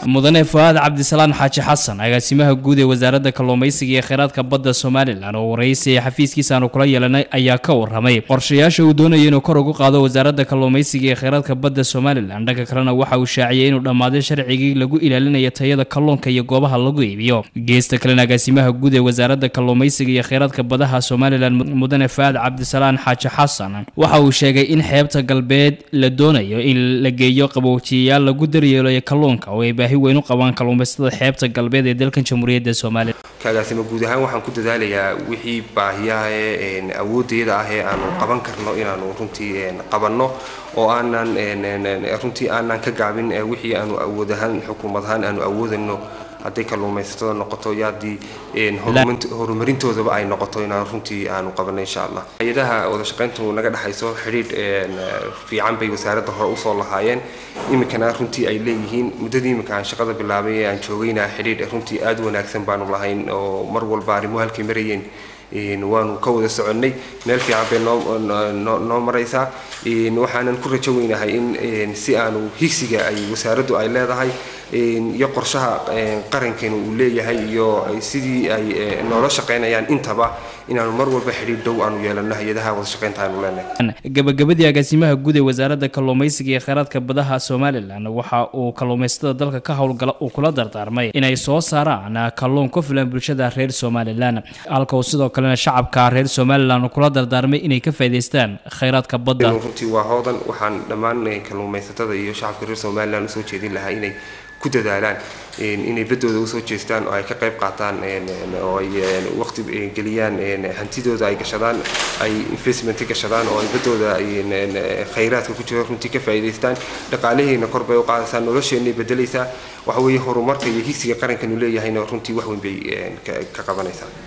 mudane fuaad cabdisalaan xaaji xasan agaasimaha guud ee wasaaradda kalluumaysiga iyo kheyraadka badda somalilan oo waraysi ee xafiiskiisa aanu kula yeelanay ayaa ka waramay qorshayaasha uu doonaya inuu kor ugu qaado wasaaradda kalluumaysiga iyo kheyraadka badda somalilan dhanka kalena waxa uu shaaciyay inuu dhammaaday sharcigii lagu ilaalinayo tayada kalluunka iyo goobaha lagu iibiyo geesta kalena agaasimaha guud ee wasaaradda kalluumaysiga iyo kheyraadka badaha somalilan mudane fuaad cabdisalaan xaaji xasan waxa uu sheegay in xeebta galbeed la doonayo in la geeyo qaboojiyayaal lagu daryeelayo kalluunka oo ay baahi weyn u qabaan kalluumaysatada xeebta galbeed ee dalkan jamhuuriyadda soomaaliya kaagaasima guud ahaan waxaan ku dadaalayaa wixii baahiyaha ee awooddeeda ah ee aanu qaban karno inaanu runtii qabanno oo aanan runtii aanan ka gaabin wixii aanu awood ahaan xukuumad ahaan aanu awoodayno hadday kalluumaysatada noqoto iyo haddii horumarintoodaba ay noqoto inaan runtii aanu qabanay insha allah hay-adaha wadashaqayntu naga dhexayso xidhiidh fiican bay wasaaradda hore usoo lahaayeen iminkana runtii ay leeyihiin muddadii iminka aan shaqada bilaabay ee aan joogayna xidhiidh runtii aada wanaagsan baanu lahayn oo mar walba arrimuhu halkay marayeen waanu ka wada soconnay meel fiican bay noo noo maraysaa waxaanan ku rajo weynahay in si aanu higsiga ay wasaaraddu ay leedahay iyo qorshaha qarankeena uu leeyahay iyo sidii ay noola shaqaynayaan intaba inaanu mar walba xidhiidh dhow aanu yeelano hay-adaha wadashaqaynta aanu leenahay gabagabadii agaasimaha guud ee wasaaradda kalluumaysiga iyo kheyraadka badaha somalilan waxa uu kalluumaysatada dalka ka howlgala uu kula dardaarmay inay soo saaraan kalluun ku filan bulshada reer somalilan halka uu sidoo kalena shacabka reer somalilan uu kula dardaarmay inay ka faa'idaystaan kheyraadka badda runtii waa hoodan waxaan dhammaan kalluumaysatada iyo shacabka reer somalilan usoo jeedin lahaa inay ku dadaalaan inay baddooda usoo jeestaan oo ay ka qayb qaataan oo ay waqti geliyaan hantidooda ay gashadaan ay investment gashadaan oo ay baddooda khayraadka ku jiro runtii ka faa'iidaystaan dhaqaalaheena kor bay u qaadaysaa nolosheenay bedelaysaa waxa weeye horumarka iyo higsiga qarankanu leeyahayna runtii wax weyn bay ka qabanaysaa